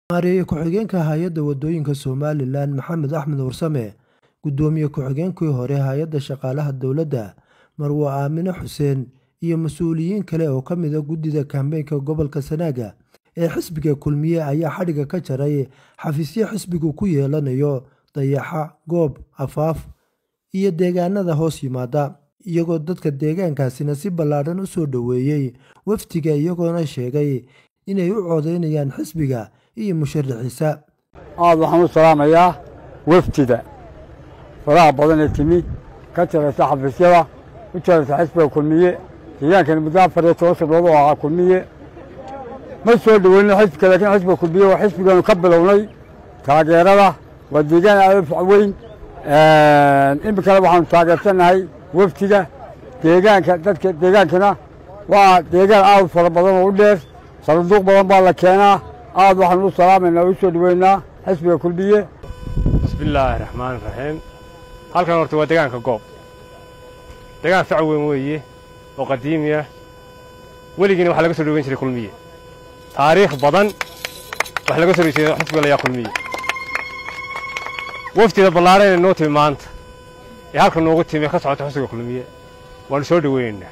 maareeye ku-xigeenka hay-adda wadooyinka somalilan maxamed axmed warsame gudoomiye ku-xigeenkii hore hay-adda shaqaalaha dowladda marwo aamine xuseen iyo mas-uuliyiin kale oo ka mida guddida kambeynka gobolka sanaaga ee xisbiga kulmiye ayaa xadhiga ka jaray xafiisyo xisbigu ku yeelanayo dayaxa goob afaaf iyo deegaanada hoos yimaada iyagoo dadka deegaankaasina si ballaadhan u soo dhoweeyey wafdiga iyagoona sheegay inay u codaynayaan xisbiga iyo musharaxiisa aad waxaan u salaamayaa wafdida faraha badan ee timi ka jaraysa xafiisyada u jaraysa xisbiga kulmiye deegaankani muddo afar iyo toban sannadood oo ahaa kulmiye ma soo dhoweynin xisbiga laakiin xisbiga kulmiye waa xisbigaanu ka bilownay taageerada waa deegaan aad u weyn iminkana waxaanu taageersannahay wafdiga deegaanka dadka deegaankana waa deegaan aad u fara badan oo u dheer sanduuq badan baa la keenaa aad waxaanu u salaamaynaa o u soo dhoweynaa xisbiga kulmiye bismillaahi raxmaani raxiim halkan horta waa deegaanka goob deegaan fac weyn weeye oo qadiimiya weligiina waxaa laga soo dhoweyn jiray kulmiye taariikh badan wax laga soo dhowey jiray xisbiga layaa kulmiye waftida ballaadhan ee noo timi maanta ee halka noogu timi ka socota xisbiga kulmiye waanu soo dhoweynaynaa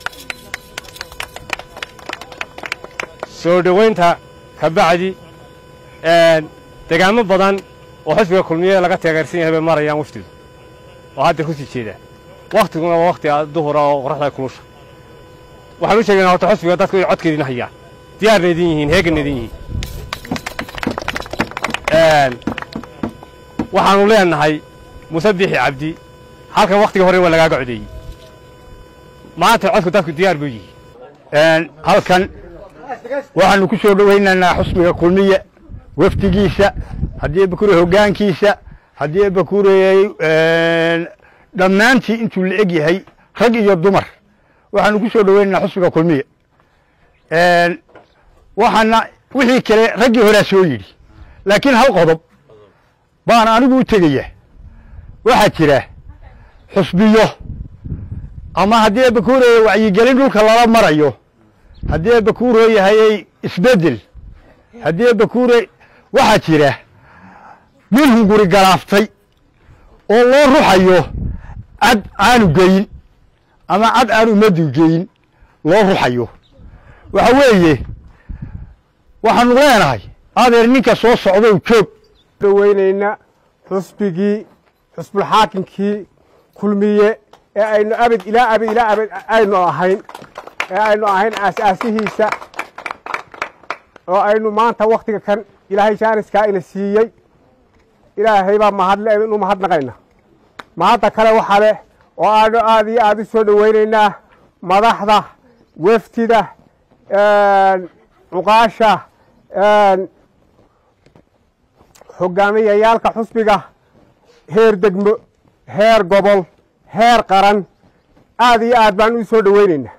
soo dhoweynta ka bacdi degaamo badan oo xisbiga kulmiye laga taageersan yahay bay marayaan waftidu oo hadda ku sii jeedaa wakhtiguna waa wakhti duhura oo qoraxda kulusha waxaan u sheegaynaa horta xisbiga dadku ay codkeediina hayaan diyaarna idin yihiin heeganna idin yihiin waxaanu leenahay musabixi cabdi halkan wakhtiga hore waa lagaaga codeeyey maanta codku dadku diyaar buu yihi halkan waxaanu ku soo dhowaynaynaa xusbiga kulmiye wafdigiisa haddii bakure hoggaankiisa haddii bakureeyey dhammaantii intuu la eg yahay rag iyo dumar waxaanu ku soo dhowaynaynaa xusbiga kulmiye waxaana wixii kale raggii horaa soo yidhi laakiin hal qodob baan anigu u tegaya waxaa jira xusbiyo ama haddii bakureeye wacyigelin dhulka lala marayo haddii bakuuroo yahayey isbeddel haddii bakuure waxaa jira nin hunguri galaaftay oo loo ruxayo cad aanu geyin ama cad aan ummaddu geyin loo ruxayo waxa weeye waxaanu leenahay adeer ninka soo socdow joog dhoweynaynaa xusbigii xusbulxaakinkii kulmiye ee aynu abid ilaa abid ilaa abid aynu ahayn ee aynu ahayn aas-aasihiisa oo aynu maanta wakhtiga kan ilaahay jaaniskaa ina siiyey ilaahay baa mahadle inu mahadnaqayna mahadda kale waxa leh oo aanu aad iyo aad u soo dhoweynaynaa madaxda weftida cuqaasha hogaamiyayaalka xusbiga heer degmo heer gobol heer qaran aad iyo aad baan u soo dhoweynaynaa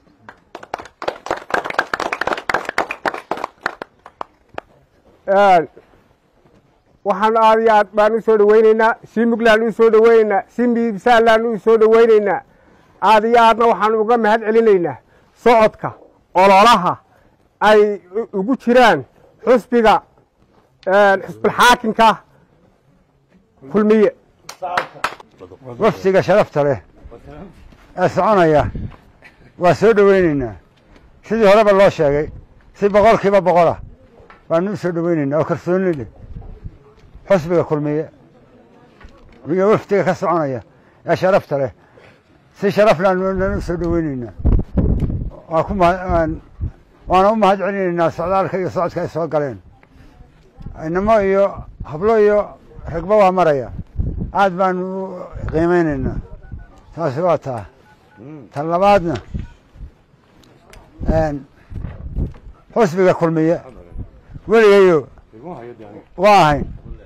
waxaanu aad iyo aad baan u soo dhoweynaynaa si muglaan u soo dhoweynaynaa si miibsaalaan u soo dhoweynaynaa aad iyo aadna waxaanu uga mahad celinaynaa socodka ololaha ay ugu jiraan xusbiga xusbulxaakinka kulmiye wafdiga sharafta leh ee soconaya waa soo dhoweynaynaa sidii horeba loo sheegay si boqol kiiba boqolah waanu u soo dhoweynaynaa oo kalsooni leh xusbiga kulmiye iyo wafdiga ka soconaya ee sharafta leh si sharaf laanu u soo dhoweynaynaa waa ku waana u mahad celinaynaa socdaalka iyo socodka ay soo galeen inamo iyo hablo iyo ragba waa maraya aad baanu u qiimeynaynaa taasi waa taa tan labaadna xusbiga kulmiye weligayo waa ahayn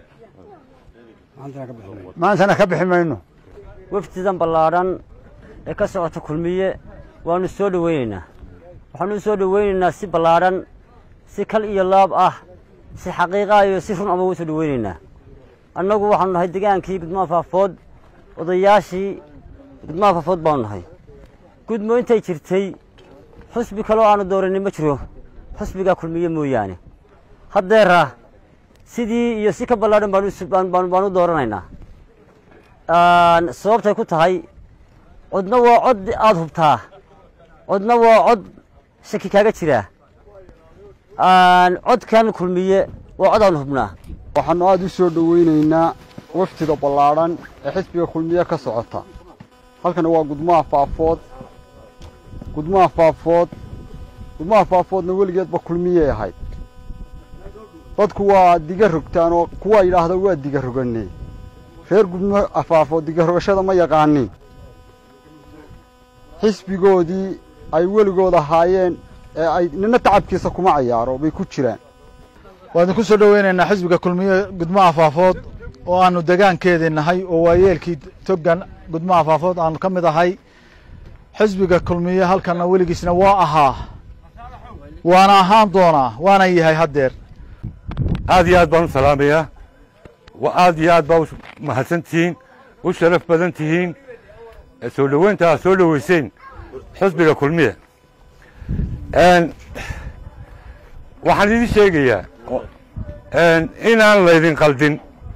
maantana ka bixi mayno wafdidan ballaadhan ee ka socota kulmiye waanu soo dhoweynaynaa waxaanu u soo dhoweynaynaa si ballaadhan si kal iyo laab ah si xaqiiqa iyo si run aba u soo dhoweynaynaa annagu waxaanu nahay degaankii gudmaha faafood odayaashii gudmaha faafood baanu nahay gudmo intay jirtay xusbi kaloo aanu dooranin ma jiro xusbigaa kulmiye mooyaane haddeera sidii iyo si ka ballaadhan baan u- baan- baan baan u dooranaynaa Aan- sababtay ku tahay codna waa cod aada hubtaa codna waa cod shaki kaaga jira Aan- codkan kulmiye waa cod aan hubnaa waxaannu aada u soo dhoweynaynaa waftiga ballaadhan ee xisbiga kulmiye ka socota halkani waa gudmaha faafood gudmaha faafood gudmaha faafoodna weligeedba kulmiyey ahayd dadku waa diga rogtaan oo kuwa yidhaahda waa diga roganne reer gudmaha faafood diga rogashada ma yaqaanin xisbigoodii ay weligood ahaayeen ee ay nina tacabkiisa kuma cayaaro bay ku jiraan waan ku soo dhoweynaynaa xisbiga kulmiye gudmaha faafood oo aanu degaankeedii nahay oo waayeelkii togan gudmaha faafood aanu ka mid ahay xisbiga kulmiye halkanna weligiisna waa ahaa waana ahaan doonaa waana yahay haddeer aad iyo aad baan u salaamayaa wa aad iyo aad baa u mahadsan tihiin u sharaf badan tihiin ee soo dhoweynta aad soo dhoweyseen xisbiga kulmiya Een, waxaan idin sheegayaa een, inaan laydin qaldin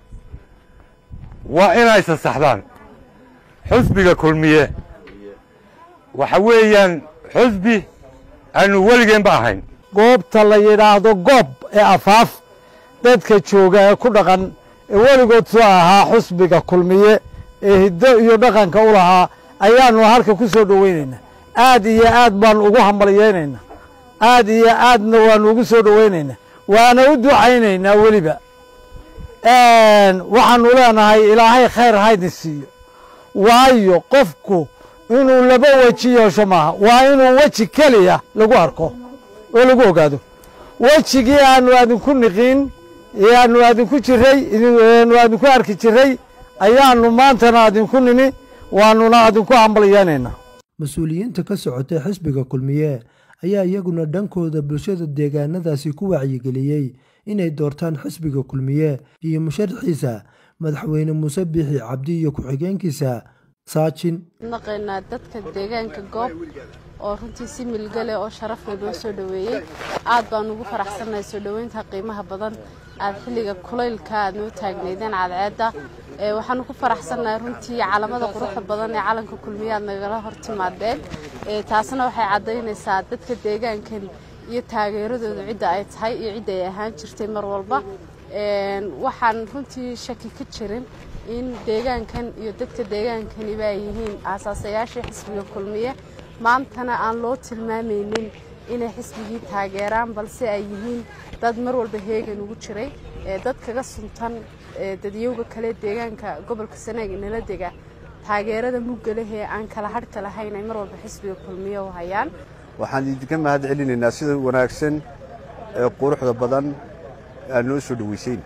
waa inay sasaxdaan xisbiga kulmiye waxa weeyaan xisbi aanu weligeenba ahayn goobta la yidhaahdo goob ee afaaf dadka jooga ee ku dhaqan ee weligood soo ahaa xusbiga kulmiye ee hiddo iyo dhaqanka u lahaa ayaannu halka ku soo dhoweynaynaa aad iyo aad baannu ugu hambalyaynaynaa aad iyo aadna waannu ugu soo dhoweynaynaa waana u ducaynaynaa weliba waxaannu leenahay ilaahay khayr haydin siiyo waayo qofku inuu laba weji yeesho maaha waa inuu weji keliya lagu arko oo lagu ogaado wejigii aanu adinku niqin ee aanu adinku jiray aanu adinku arki jiray ayaannu maantana adinku nimi waannuna adinku hambalyaynaynaa mas-uuliyiinta ka socotay xisbiga kulmiye ayaa iyaguna dhankooda bulshada deegaanadaasi ku wacyigeliyey inay doortaan xisbiga kulmiye iyo musharaxiisa madaxweyne muuse biixi cabdi iyo ku-xigeenkiisa saajin naqaynaa dadka deegaanka goob oo runtii si milgale oo sharafle noo soo dhoweeyey aad baan ugu faraxsannahay soo dhoweynta qiimaha badan aad xilliga kulaylka aad noo taagnaydeen cadceedda ee waxaanu ku faraxsannahay runtii calamada quruxda badan ee calanka kulmiye aad nagala hor timaadeen ee taasna waxay caddaynaysaa dadka deegaankan iyo taageeradooda cidda ay tahay iyo cidda ay ahaan jirtay mar walba Een, waxaan runtii shaki ka jirin in deegaankan iyo dadka deegaankaniba ay yihiin aasaasayaashii xisbiga kulmiye maantana aan loo tilmaamaynin inay xisbigii taageeraan balse ay yihiin dad mar walba heegan ugu jiray ee dad kaga suntan ee dadyowga kale deegaanka gobolka sanaag inala dega taageerada mugga leh ee aan kala hadhka lahayn ay mar walba xisbiga kulmiye u hayaan waxaan idinka mahad celinaynaa sida wanaagsan ee quruxda badan aad noo soo dhowaysayn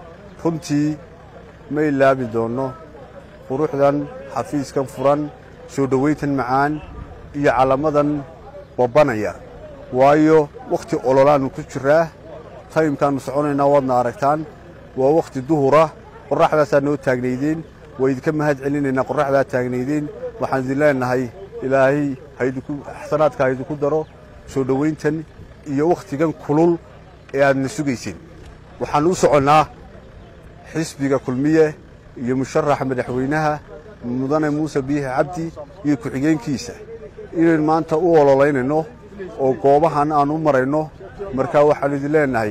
runtii ma ilaabi doonno quruxdan xafiiskan furan soo dhowayntan macaan iyo calamadan babbanaya waayo wakhti ololaannu ku jiraa taymkaannu soconaynaa waadna aragtaan waa wakhti duhura qorraxdaasaa noo taagnaydeen waa idinka mahad celinaynaa qorraxdaa taagnaydeen waxaan idin leenahay ilaahay haydinku xasanaadka haydinku daro soo dhowayntan iyo wakhtigan kulul ee aadna sugayseen waxaan u soconnaa xisbiga kulmiye iyo musharaxa madaxweynaha mudane muuse biixi cabdi iyo ku-xigeenkiisa inaynu maanta u ololaynayno oo goobahan aan u marayno markaa waxaannu idin leenahay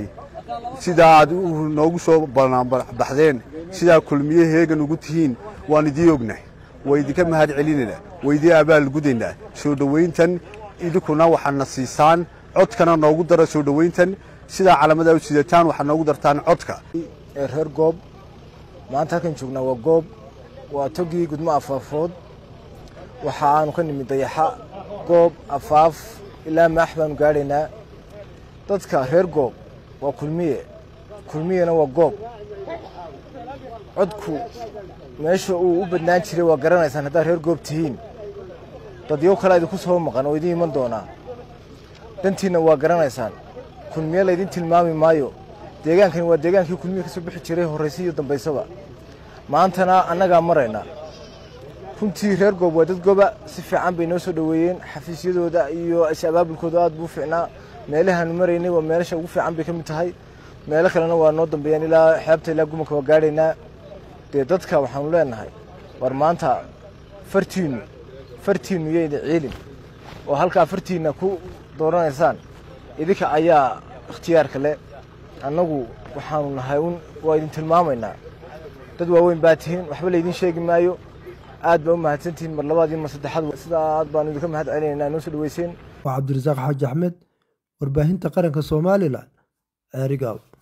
sidaa aad noogu soo banaanbaxdeen sidaa kulmiye heegan ugu tihiin waan idiin ognahay waa idinka mahad celinaynaa waa idiin abaalgudaynaa soo dhowayntan idinkuna waxaadna siisaan codkana noogu dara soo dhowayntan sidaa calamadaa u sidataan waxaad noogu dartaan codka ee reer goob maanta halkan joognaa waa goob waa togii gudmo afaafood waxa aanu ka nimid dayaxa goob afaaf ilaa maax baanu gaadhaynaa dadka reer goob waa kulmiye kulmiyena waa goob codku meesha uu u badnaan jiray waa garanaysaan haddaad reer goob tihiin dadyo kale idinku soo maqan oo idiin iman doonaa dantiinna waa garanaysaan kulmiye laydin tilmaami maayo deegaankani waa deegaankii kulmiye ka soo bixi jiray horraysa iyo dambaysaba maantana annagaa maraynaa runtii reer goob waa dad goba si fiican bay noo soo dhoweeyeen xafiisyadooda iyo is-abaabulkooda aad buu fiicnaa meelahaanu maraynay waa meelasha ugu fiican bay ka mid tahay meelo kalena waa noo dambeeyaan ilaa xeebta ilaa gumanka waa gaadhaynaa dee dadka waxaanu leenahay war maanta fartiinnu fartiinnu yayda ciilin oo halkaa fartiinna ku dooranaysaan idinka ayaa ikhtiyaarka leh annagu waxaanu nahay un waa idin tilmaamaynaa dad waaweyn baa tihiin waxba laydin sheegi maayo aad baa u mahadsantihiin mar labaad iyo mar saddexaad sidaa aad baanu idinka mahad celinaynaa noo soo dhaweyseen waa cabdirasaaq xaaji axmed warbaahinta qaranka somalilan ceerigaab